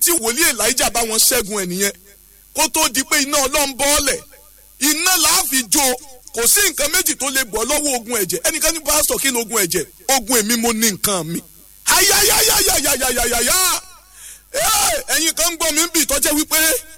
tí wòlíì elijah bá wọn ṣẹ́gun ẹ̀ nìyẹn kó tó di pé iná ọlọ́run bọ́ọ̀lẹ̀ iná làá fi jó kò sí nǹkan méjì tó lè bọ́ lọ́wọ́ ogun ẹ̀jẹ̀ ẹnìkan ní pásítọ̀ kí ni ogun ẹ̀jẹ̀ ogun èmi mo ní nǹkan mi ayayayayayayayaya ẹ̀yin kan ń gbọ́ mi ń bì tọ́jẹ́ wípé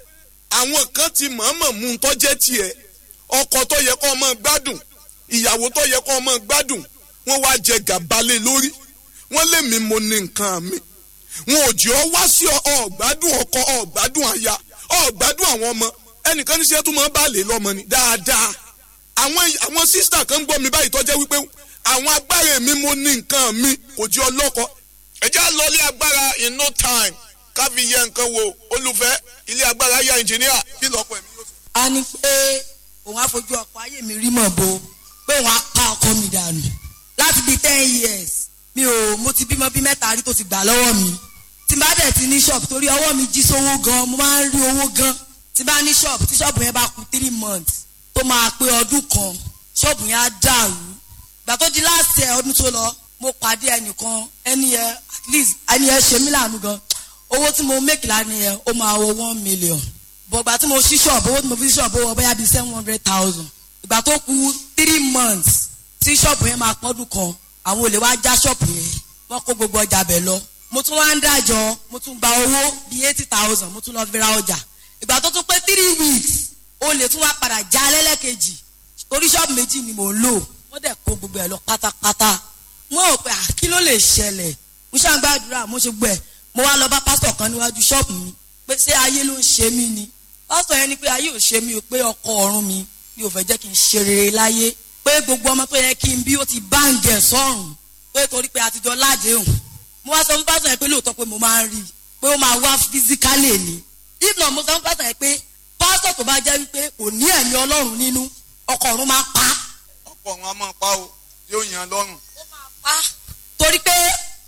àwọn kan ti mọ̀ọ́mọ̀ mú un tọ́jẹ́ tiẹ̀ ọkọ tó yẹ kó ọmọ gbádùn ìyàwó tó yẹ kó ọmọ gbádùn wọ́n wá jẹ gàbálẹ̀ lórí wọ́n lé mi mo ní nǹkan mi wọn ò jẹ́ ọ wá sí ọ̀gbádùn ọkọ ọ̀gbádùn aya ọ̀gbádùn àwọn ọmọ ẹnìkan níṣẹ́ tó máa bá lè lọ́mọ ni dáadáa àwọn àwọn sísítà kan ń gbọ́ mi báyìí tọ́jẹ́ wípé àwọn agbára mi mo ní nǹkan mi kò jẹ́ ọlọ́kọ ẹ já lọ ilé agbára in no time ká fi yẹ nǹkan wo olùfẹ́ ilé agbára ya ẹnjìníà kí lọ́pọ̀ ẹ̀mí yóò sọ. a ní pé òun á fojú ọkọ ayé mi rí mọ̀ bo pé òun á pa ọkọ mi dànù láti bíi ten years mi ò mo ti bímọ bí mẹ́ta rí tó ti gbà lọ́wọ́ mi tí n bá dẹ̀ ti ní shop torí ọwọ́ mi jí sówó gan mo máa ń rí owó gan tí n bá ní shop tí shop yẹn bá kù three months tó máa pé ọdún kan shop yẹn á dàrú gbà tó di last year ọdún tó lọ mo pàdé ẹnìkan ẹni yẹn at least ẹni yẹn ṣe mí láàánú gan owó tí mo make lánàá yẹn ó máa wọ one million bọ̀gbà tí mo ṣí ṣọ́ọ̀bù owó tí mo fi ṣí ṣọ́ọ̀bù owó bóyá bíi seven hundred thousand ìgbà tó kù three months tí ṣọ́ọ̀bù yẹn máa pọ́dún kan àwọn olè wá já ṣọ́ọ̀bù yẹn wọ́n kó gbogbo ọjà bẹ̀ lọ mo tún wá ń dájọ́ mo tún gba owó bíi eighty thousand mo tún lọ fi ra ọjà ìgbà tó tún pé three weeks olè tún wá padà já lẹ́lẹ́kejì torí ṣọ́ọ̀bù méjì ni mò ń lò wọ́n dẹ̀ kó gbogbo ẹ̀ lọ pátápátá wọ́n ò pé à kí ló lè ṣẹlẹ̀ mo ṣàǹgbàdúrà mo ṣe gbọ́ ẹ̀ mo wá lọ bá pásítọ̀ kan níwájú ṣọ́ọ̀bù mi pé ṣé ayé ló ń ṣe mí ni pásítọ̀ yẹn ni pé ayé ò ṣe mí o pé ọkọ ọ̀run mi mi ò fẹ́ jẹ́ kí n ṣe rere láyé pé gbogbo ọmọ tó yẹ kí n bí ó ti báǹgẹ̀ sọ́run pé torí pé àtijọ́ ládéhùn mo wá sọ fún pásítọ̀ yẹn pé lóòótọ́ pé mo máa ń rí i pé ó máa wá físíkálì ni if not mo sọ fún pásítọ̀ yẹn pé pásítọ̀ tó bá jẹ́ wípé kò ní ẹ̀mí ọlọ́run nínú ọkọ ọ̀run máa pa ọ̀pọ̀ wọn a máa pa o yóò yan lọ́rùn. ó máa pa torí pé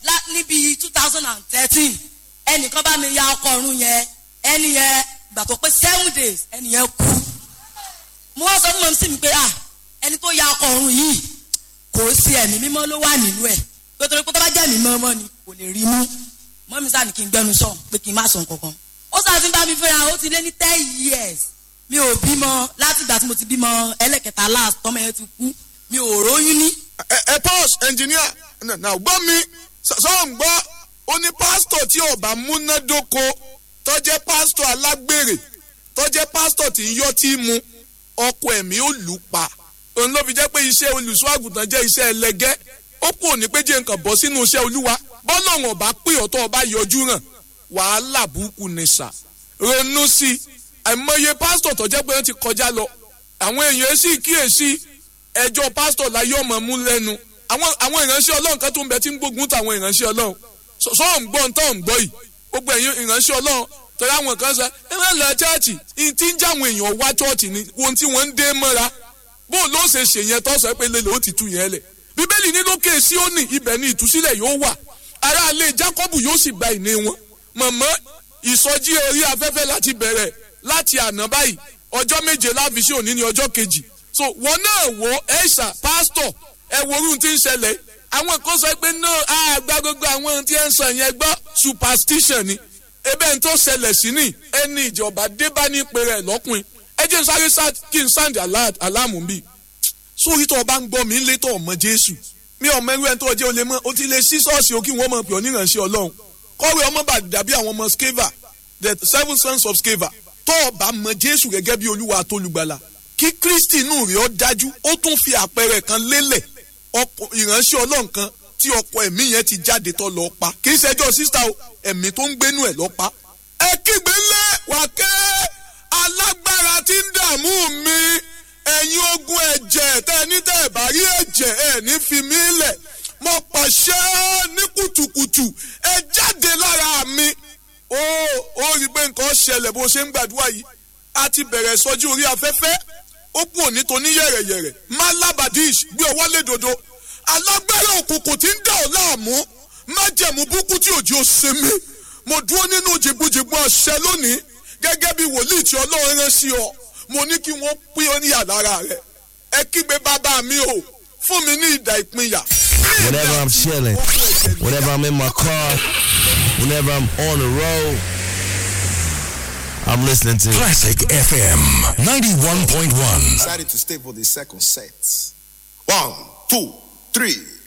níbi two thousand and thirteen ẹnìkan bá mi ya ọkọ ọ̀run yẹn ẹni yẹn gbà tó pé seven days ẹni yẹn kú mo wá sọ fún mọ̀ sí mi pé ah ẹni tó ya ọkọ ọ̀run yìí kò sí ẹ̀mí mímọ́ ló wà nínú ẹ̀ pé torí pé tó bá jẹ́ ẹ̀mí mímọ́ ni kò lè rí mú mọ́ mi sáà ní kí n gbẹnu sọ pé kí n má sọ nǹkankan ó sáà ti ń bá mi fẹ́ra ó ti lé ní ten years mi ò bímọ láti ìgbà tí mo ti bímọ ẹlẹ́kẹta last tọ́mọ yẹn ti kú mi ò róyún ní. ẹ ẹ pause engineer náà gbọ́ mi sọ̀rọ̀ ń gbọ́ ó ní pásítọ̀ tí ọba múnádóko tó jẹ́ pásítọ̀ alágbèrè tó jẹ́ pásítọ̀ tí ń yọ́ tí mu ọkọ ẹ̀mí ó lù pa òun ló fi jẹ́ pé iṣẹ́ olùṣọ́ àgùntàn jẹ́ iṣẹ́ ẹlẹgẹ́ ó kù ní pé jẹ́ nǹkan bọ́ sínú iṣẹ́ olúwa bọ́lá wọn ọba pé ọ̀tọ̀ ọba yọjú hàn wàhálà burúkú ni sà ronú sí i àìmọye pásítọ̀ tó jẹ́ pé wọ́n ti kọjá lọ àwọn èèyàn sì kíyèsí ẹjọ́ pásítọ̀ láyé ọmọ mú lẹ́nu àwọn àwọn ìránṣẹ́ ọlọ́run kan tó ń bẹ tí ń gbógun táwọn ìránṣẹ́ ọlọ́run sọ ń gbọ́ ń tọ́ ń gbọ́ yìí gbogbo ẹ̀yin ìránṣẹ́ ọlọ́run torí àwọn kan sọ ẹ máa lọ chọ́ọ̀chì tí ń já àwọn èèyàn wá chọ́ọ̀chì ni ohun tí wọ́n ń dé mọ́ra bó ló ṣe ṣe yẹn tó sọ pé lélẹ̀ ó ti tu yẹn lẹ̀ bíbélì ní lókè síónì ibẹ̀ ni ìtúsílẹ̀ yóò wà ará ilé jákọ́bù yóò sì gba ìní wọn mọ̀mọ́ ìsọjí orí afẹ́fẹ́ láti bẹ̀rẹ̀ láti àná báyìí ọjọ́ méje láfiṣẹ́ òní ní ọjọ́ kejì so wọn náà wo ẹ̀ṣà pásítọ̀ ẹ wo orun tí ń ṣẹlẹ̀ àwọn kan sọ pé náà àgbà gbogbo àwọn ohun tí ẹ ń sọ yẹn gbọ́ superstition ni ebe n tó ṣẹlẹ̀ sí ni ẹni ìjọba débá ní ìpè rẹ̀ lọ́kùnrin ẹ jẹ́ sáré kí n sáǹdì aláàmú bíi sórí tó o bá ń gbọ́ mi ń lé tó ọmọ jésù mi ọmọ ẹrú ẹni tó jẹ́ o lè mọ́ o ti lè sí ṣọ́ọ̀ṣì o kí wọ́n mọ̀ pé ọ níránṣẹ́ ọlọ́run kọ́wé ọmọ bá dàbí àwọn ọmọ skeva the seven sons of skeva tó o bá mọ jésù gẹ́gẹ́ bí olúwa àtolùgbàlà kí kristi inú rẹ̀ ọ́ dájú ó tún fi àpẹẹrẹ kan lélẹ̀ ìránṣẹ́ ọlọ́run kan tí ọkọ ẹ̀mí yẹn ti jáde tó lọ pa kì í ṣẹjọ́ sísá o ẹ̀mí tó ń gbénú ẹ̀ lọ pa. ẹ kígbe lé wákẹ́ alágbára tí ń dààmú mi ẹ̀yin ogun ẹ̀jẹ̀ tẹ́ ẹ ní tẹ́ ẹ bá rí ẹ̀jẹ̀ ẹ̀ ní fi mí lẹ̀ mo pàṣẹ ní kùtùkùtù ẹ jáde lára mi. ó ó rí i pé nǹkan ṣẹlẹ̀ bó ṣe ń gbàdúrà yìí a ti bẹ̀rẹ̀ sọjú orí afẹ́fẹ́ ó kú òní tó ní yẹ̀rẹ̀yẹ̀rẹ̀ malabadish gbé ọwọ́ lé dodo alágbára òkùnkùn tí ń dà ọ́ láàmú májẹ̀mú búkú tí òjì ó ṣe mí mo dúró nínú jìgbìjìgbì ọ̀ṣẹ́ lónìí gẹ́gẹ́ bí wòlíì tí ọlọ́run rán sí ọ mo ní kí wọ́n pín ó ní àlára rẹ̀ ẹ kígbe bàbá mi o fún mi ní ìdà ìpínyà. Whenever I'm chilling, whenever I'm in my car, whenever I'm on the road, I'm listening to Classic FM 91.1. Decided to stay for the second set. One, two, three.